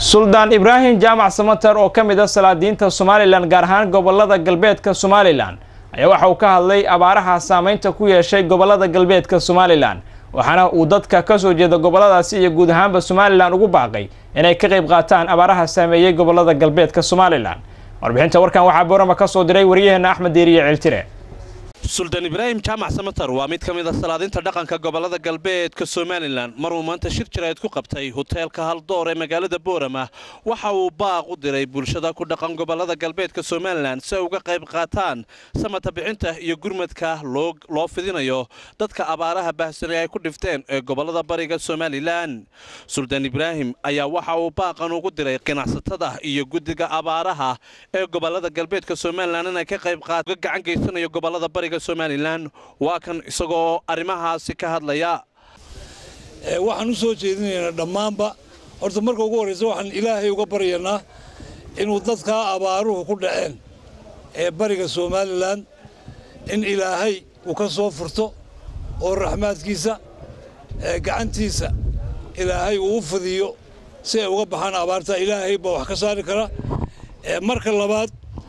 suldaan ibraahim jaamac samater oo ka mid a salaadiinta somalilan gaar ahaan gobolada galbeedka somalilan ayaa waxa uu ka hadlay abaaraha saameynta ku yeeshay gobolada galbeedka somalilan waxaana uu dadka ka soo jeeda goboladaasi iyo guud ahaanba somalilan ugu baaqay inay ka qayb qaataan abaaraha saameeyey gobolada galbeedka somalilan warbixinta warkan waxaa boorama ka soo diray waryaheena axmed deeriye ciltire suldaan ibraahim jaamac samater waa mid ka mid a salaadinta dhaqanka gobolada galbeedka somalilan maruu maanta shir jirayd ku qabtay hoteelka haldoor ee magaalada boorama waxa uu baaq u diray bulshada ku dhaqan gobolada galbeedka somalilan si ay uga qayb qaataan samata bixinta iyo gurmadka loo fidinayo dadka abaaraha baahsanay ay ku dhifteen ee gobolada bariga somalilan suldaan ibraahim ayaa waxa uu baaqan ugu diray ganacsatada iyo guddiga abaaraha ee gobolada galbeedka somalilan inay ka qayb qaat uga gacan geysanayo gobolada bariga somalilan waa kan isagoo arrimahaasi ka hadlaya waxaan u soo jeedinaynaa dhammaanba horta marka ugu horraysa waxaan ilaahay uga baryanaa inuu dadkaa abaaruhu ku dhaceen ee bariga somalilan in ilaahay uu ka soo furto oo raxmaadkiisa gacantiisa ilaahay uu u fidiyo si ay uga baxaan abaarta ilaahay baa wax ka saari kara marka labaad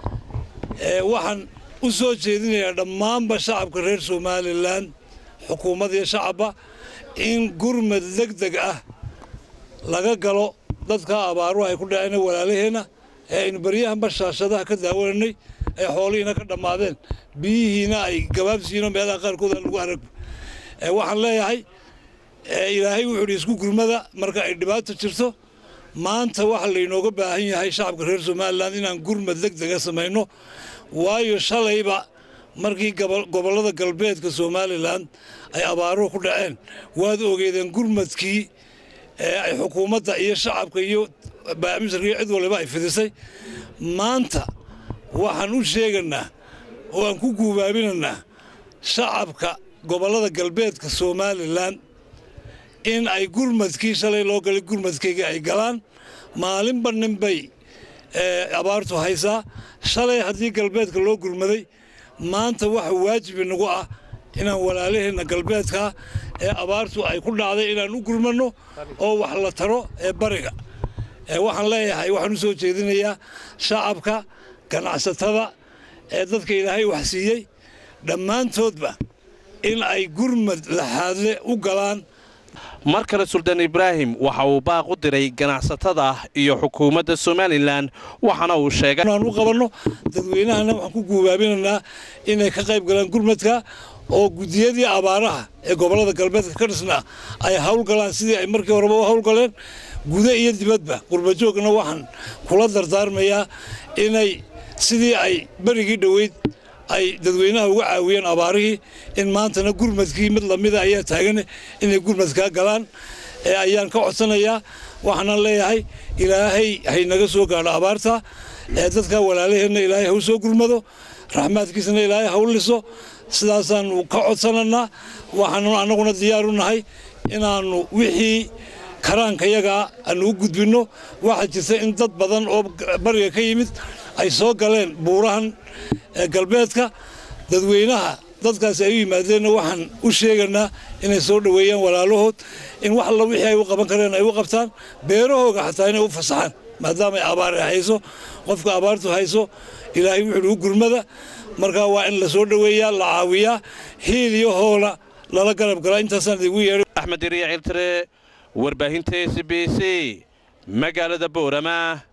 waxaan u soo jeedinayaa dhammaanba shacabka reer somalilan xukuumad iyo shacabba in gurmad deg deg ah laga galo dadka abaaruhu ay ku dhaceen walaalaheenna ee aynu baryahanba shaashadaha ka daawananay ay xoolihiina ka dhammaadeen biyihiina ay gabaabsiino meelaha qaarkood aan lagu arag waxaan leeyahay ilaahay wuxuu idhi isku gurmada marka ay dhibaato jirto maanta waxa laynooga baahan yahay shacabka reer somalilan inaan gurmad deg dega samayno waayo shalayba markii gobollada galbeedka somalilan ay abaaruhu ku dhaceen waad ogeedeen gurmadkii ay xukuumadda iyo shacabka iyo baamisarka iyo cid waliba ay fidisay maanta waxaan u sheeganaa oo aan ku guubaabinanaa shacabka gobollada galbeedka somalilan in ay gurmadkii shalay loo galay gurmadkaygii ay galaan maalinba ninbay abaartu haysaa shalay haddii galbeedka loo gurmaday maanta waxa waajib inagu ah inaan walaalaheenna galbeedkaa ee abaartu ay ku dhacday inaan u gurmanno oo wax la taro ee bariga waxaan leeyahay waxaan u soo jeedinayaa shacabka ganacsatada ee dadka ilaahay wax siiyey dhammaantoodba in ay gurmad laxaadle u galaan mar kale suldaan ibraahim waxa uu baaq u diray ganacsatada iyo xukuumadda somalilan waxaana uu sheegay aan u qabanno dadweynahana waxaan ku guubaabinaynaa inay ka qayb galaan gurmadka oo guddiyadii abaaraha ee gobollada galbeedka ka dhisnaa ay howlgalaan sidii ay markii horeba u howlgaleen guda iyo dibadba qurbajoogna waxaan kula dardaarmayaa inay sidii ay berigii dhoweyd ay dadweynaha uga caawiyeen abaarihii in maantana gurmadkii mid lamida ayaa taagan inay gurmadkaa galaan ee ayaan ka codsanayaa waxaanan leeyahay ilaahay haynaga soo gaadho abaarta ee dadka walaalaheenna ilaahay ha u soo gurmado raxmaadkiisana ilaahay ha u liso sidaasaannu ka codsananaa waxaanu annaguna diyaaru nahay inaannu wixii karaankayagaa aanu u gudbinno waxaa jirta in dad badan oo bariga ka yimid ay soo galeen buurahan galbeedka dadweynaha dadkaasi ay u yimaadeenna waxaan u sheeganaa inay soo dhoweeyaan walaalahood in wax alla wixii ay u qaban kareen ay u qabtaan beerahooga xataa inay u fasaxaan maadaama ay abaar hayso qofka abaartu hayso ilaahay wuxuuhi u gurmada markaa waa in la soo dhoweeyaa la caawiyaa hiil iyo hoola lala garab galaa intaasaan idigu yeedhay axmed iriya ciltire warbaahinta s b c magaalada boorama